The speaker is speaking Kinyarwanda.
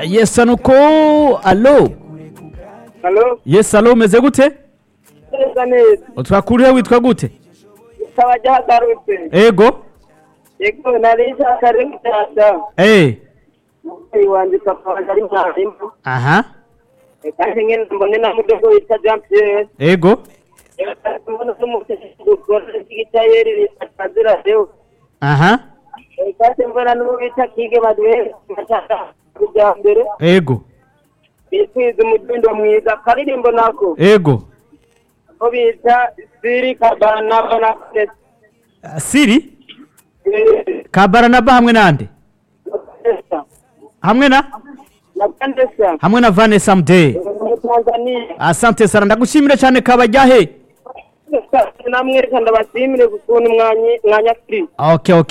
Yes anuko alo Halo? yes alo umeze gute Neza neza. twakuriye witwa gute Ikaba ryagarutse. ego Yego nari nshakari mutata. eh Umubyeyi wanjye papa wanjye ari mwarimu. aha Kandi nyine mbone na mudogo witwa Jean Pierre. ego Yego ariko mbona ko umubyeyi gukora igita yeri bitazira rero. aha Eh, Kandi mbona n'ubu bita kige baduhe mutata kujya mbere. ego Bitwiza umudundo mwiza akaririmbo nako. ego Ko bita Siri Kabana Bana Kness. Ah, siri Eh, kabaranaba hamwe nande Vanessa. hamwe na Na Vanessa. hamwe na vanessa mdey Muri Tanzania. asante sana ndagushimira cyane kabajyahe namwereka ndabashimire ukuntu mwanyakiriye okay okay